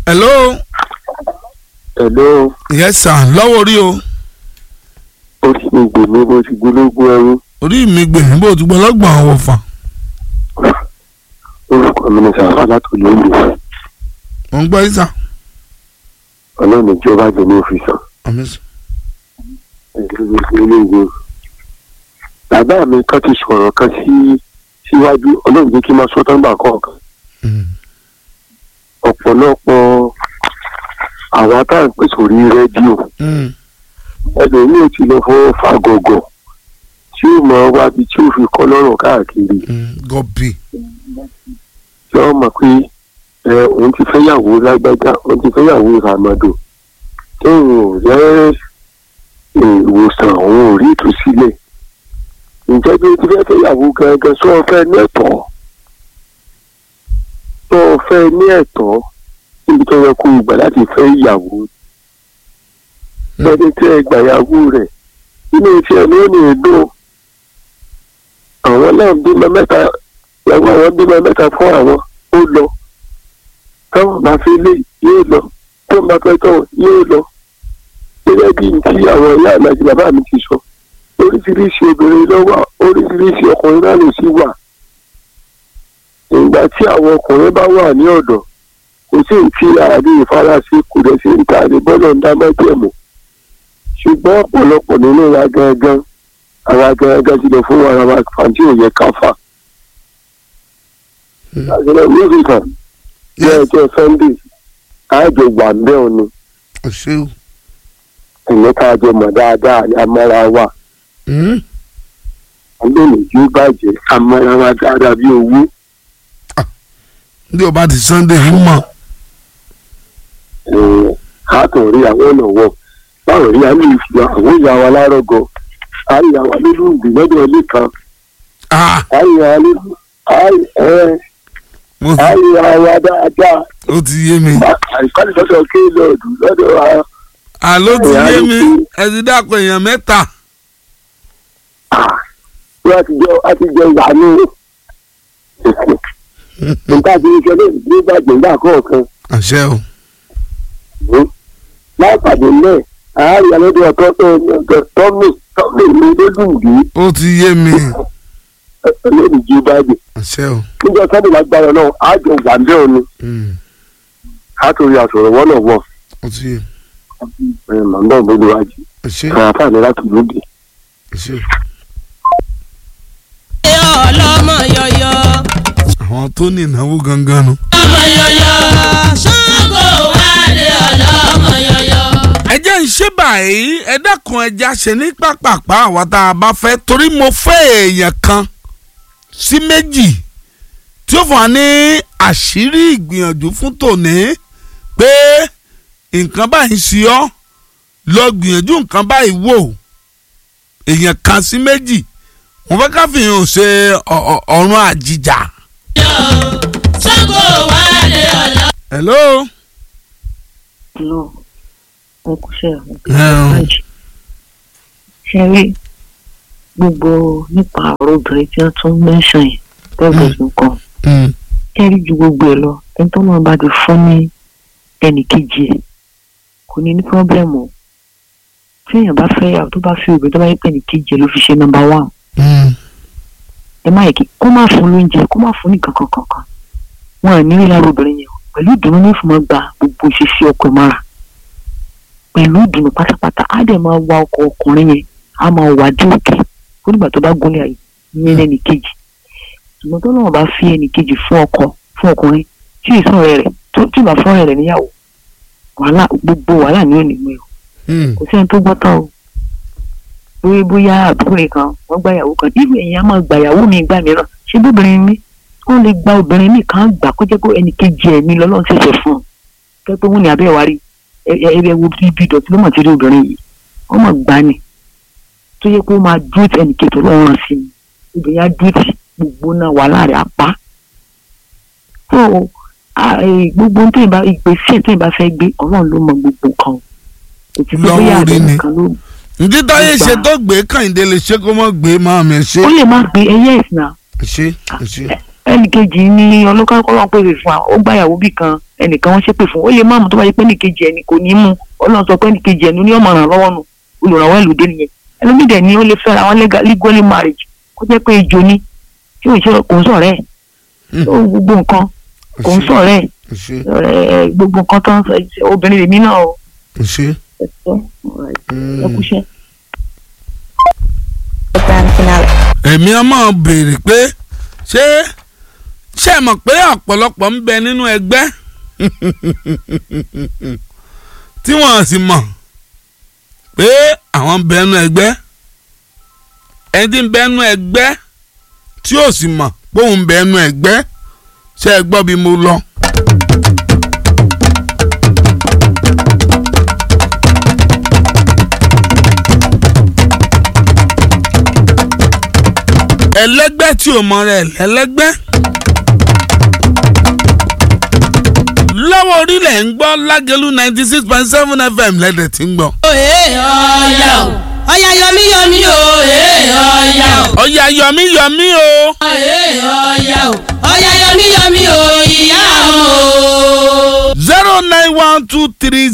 hello Hello, yes sir lọ́wọ́ orí o ó ti mi gbè mí bó ti gbólógún ẹrú. orí mi gbè mí bó ti gbọ́ lọ́gbọ̀n àwọn fà Orúkọ mi ni Sàfà látòlú ìlú. mo ń gbọ́ ìsà Ọlọ́run ìjọba jẹ ní òfìsàn. àmì sùn. Ẹgbẹ́ Bàbá mi kan ti sọ̀rọ̀ kan sí síwájú Ọlọ́run jẹ́ kí n máa sọ tọ́gbà kọ̀ọ̀kan. Mm. Ọ̀pọ̀lọpọ̀ àwa tá à ń pè sórí rédíò. Mm. Ẹlòmíì ti lọ fọ́ fàgọ̀gọ̀ tí ó mọ wábi tí ó fi kọ́ lọ́rùn káàkiri. Mm. gọ́bì tí wọ́n mọ̀ pé ẹ òun ti fẹ́yàwó lágbájá òun ti fẹ́yàwó ìràmọ́dò tóun ò rẹ́ ìwòsàn òun ò rí ìtúsílẹ̀ ǹjẹ́ bí o ti fẹ́ fẹ́yàwó gangan sọ ọ fẹ́ ní ẹ̀tọ́ sọ ọ fẹ́ ní ẹ̀tọ́ níbi tó yẹ kó o gbà láti fẹ́ ìyàwó lẹ́ni tí ẹ gbàyàwó rẹ̀ nínú tí ẹ ní ó ní èdò àwọn náà bímọ mẹ́ta ìyàwó àwọn bímọ mẹ́ta fún àwọn ó lọ táwọn bá fi lé yóò lọ tó bá fẹ́ tọ̀ yóò lọ gẹ́gẹ́ bí ti àwọn ìyá mi àti bàbá mi ti sọ oríṣiríṣi obìnrin ló wà oríṣiríṣi ọkùnrin náà ló sì wà ìgbà tí àwọn ọkùnrin bá wà ní ọ̀dọ̀ kò sí ìtì àdé ìfarasí kò dẹ̀ sí ìta àdé bọ́lọ̀ ń dá mẹ́tẹ̀ẹ̀mù ṣùgbọ́n ọ̀pọ̀lọpọ̀ nínú wa gangan àwa gangan ti lọ fún ara wa fàǹtí òye káfà àgbẹ̀lẹ̀ mísíkà ní yes ọjọ́ sunday àjọ wà ń bẹ́ òní ọ̀ṣẹ́ o. ẹ̀yẹ́ ká jọ mọ̀ dáadáa ní amára wa Mm. lónìí tí ó bàjẹ́ amára wa dáadáa bí owó bí o bá ti sunday ń mọ̀ àtọ̀ rí àwọn ọ̀nà wọ̀ báwo rí àmì ìfìyà àwọn ìyá wa lárọ́gọ àyà wa nínú ìgbìmọ̀dọ̀ ilé kan ah àyà wa nínú mo ti àyà wa dáadáa ó ti yé mi àìkọ́ni lọ́dọ̀ kéèlọ́ọ̀dù lọ́dọ̀ wa àló ti Ìyá yé ló mi kú. ẹ ti dàpọ̀ èèyàn mẹ́ta wọ́n á ti jẹ́ á ti jẹ́ ìyá ní nǹkan àti iṣẹ́ lè ní ìgbàgbé ńgbà kọ̀ọ̀kan àṣẹ o láìpàdé náà àárín alẹ́dẹ̀ ọ̀tọ́ tọ́mì tọ́mì ní lódùndí ó ti yé mi lónìí jí báyìí àṣẹ o níjọ́ sọ́dọ̀ lágbára náà àjọ gbàǹdẹ́ òní Mm. àtòrí àsọ̀rọ̀ wọ́n náà wọ̀ ó ti yé màmá òbí wájú àṣẹ àǹfààní láti lóde. àṣẹ ọlọ́mọ yọyọ àwọn tó ní ìnáwó gangan nu. ọmọ yọyọ Ṣàngó wálé ọlọ́mọ yọyọ. ẹ jẹ́ ń ṣe báyìí ẹ dákun ẹja ṣe ní pápápá àwa tá a bá fẹ́ torí mo fẹ́ èèyàn kan sí méjì tí ó fún wa ní àṣírí ìgbìyànjú fún tòní pé nǹkan báyìí ń ṣe ọ́ lọ gbìyànjú nǹkan báyìí wò èèyàn kan sí méjì mo fẹ́ ká fi hàn ṣe ọ- ọ- ọ̀run àjìjà. Ṣàngó wálé ọlọ́mọ. hello. lọ wọn kò ṣe Ẹ̀hún. ṣe rí gbogbo nípa ọ̀rọ̀ obìnrin tí wọ́n tún mẹ́sàn yìí tẹ́lẹ̀ nǹkan Mm. ṣe rí ju gbogbo ẹ̀ lọ ẹni tó náà bá ti fún ní ẹnì kejì ẹ̀ kò ní ní pọ́blẹ́mù o tí èèyàn bá fẹ́ yàwó tó bá fi obìnrin tó bá yẹ pé ẹnì kejì ẹ̀ ló fi ṣe nọ́mbà wán Mm. ẹ má yẹ kí kó má fún lóúnjẹ kó má fún ní kankan kankan wọn à ní rí lára obìnrin yẹn o pẹ̀lú ìdùnnú ní ìfúnmọ́ gba gbogbo ìṣesí ọkọ ẹ̀ mára pẹ̀lú ìdùnnú pátápátá á dẹ̀ máa wa ọkọ ọkùnrin yẹn á máa wà dé òkè ó nígbà tó bá gúnlẹ̀ ayé ìyẹn lẹ́nì kejì ṣùgbọ́n tó náà bá fi ẹnì kejì fún ọkọ fún ọkùnrin tí ì sọ̀rọ̀ rẹ̀ tó tí ì bá fọ́nrẹ̀ rẹ̀ níyàwó wàhálà gbogbo wàhálà ni ó ní mú ẹ o Mm. kò sẹ́ni tó gbọ́ tán o bóyá bóyá àbúrò kan wọ́n gba ìyàwó kan irú èèyàn á máa gba ìyàwó mi gbà mìíràn ṣé bóbìnrin mi wọ́n lè gba obìnrin mi kan gbà kó jẹ́ pé ẹnì kejì ẹ̀mí lọ́lọ́run ṣẹ̀ṣẹ̀ fún un kẹ́ pé wọ́n ní abẹ́ wa rí ẹ ẹ ẹ wo bí ibi ìdọ̀tí ló mọ̀ tí rí obìnrin yìí wọ́n mọ̀ gbà ní tó yẹ pé ó máa dúró tí ẹnì kejì ọlọ́run rán sí ni obìnrin á dúró tí gbogbo náà wà láàrin apá tó gbogbo tó ìbá ìgbésẹ̀ tó ìbá fẹ́ gbé ọlọ́run ló mọ gbogbo nǹkan o kò sí pé Lọ́wọ́ bóyá orí àbẹ̀ ni. nìkan ló ǹdí táyé Ìgbà. ṣe tó gbé kàyìndé lè ṣe kó mọ́ gbé máa mi ṣe. ó lè má gbé ẹyẹ ìsìn náà ṣe ṣe ẹnìkejì ni ọlọ́kọ́lọ́ pèsè fún wa ó gbàyàwó bì kan ẹnìkan wọ́n ṣépè fún ó lè má mú tó bá yẹ pé ẹnìkejì ẹni kò ní mú ọlọ́run sọ pé ẹnìkejì ẹni ní ọmọ ràn lọ́wọ́ nù olùrànwọ́ ìlú dé nìyẹn ẹlòmíì dẹ̀ ni ó lè fẹ́ra wọn legal- legally marriage kó jẹ́ pé ejò ni tí ò ṣe kò ń sọ̀rẹ́ ẹ̀ Hmm. ó gbogbo nǹkan kò ń sọ̀rẹ́ ẹ̀ ẹ ṣe ẹ̀, gbogbo nǹkan tó ń sọ obìnrin lèmi náà o ẹ ṣe. ẹ ṣé, ẹ kúṣẹ́. èmi á máa béèrè pé ṣé ṣé ẹ mọ̀ pé ọ̀pọ̀lọpọ̀ ń bẹ nínú ẹgbẹ́ tí wọ́n sì mọ̀ pé àwọn ń bẹ nínú ẹgbẹ́ ẹni tí ń bẹ nínú ẹgbẹ́ tí ò sì mọ̀ pé òun ń bẹ nínú ẹgbẹ́ ṣé ẹ gbọ́ bí mo lọ. ẹlẹ́gbẹ́ tí ò mọ rẹ̀ lẹ́lẹ́gbẹ́. lọ́wọ́ orílẹ̀ ń gbọ́ lágẹ̀lú ninety six point seven fm lẹ́dẹ̀ tí ń gbọ́. Òye ọ̀yà o. Ọ̀yà yọmí yọmí o. Òye ọ̀yà o. ọ̀yà yọ̀mí yọ̀mí o. Òye ọ̀yà o. Ọ̀yà yọmí yọmí o. Ìyá o. zero nine one two three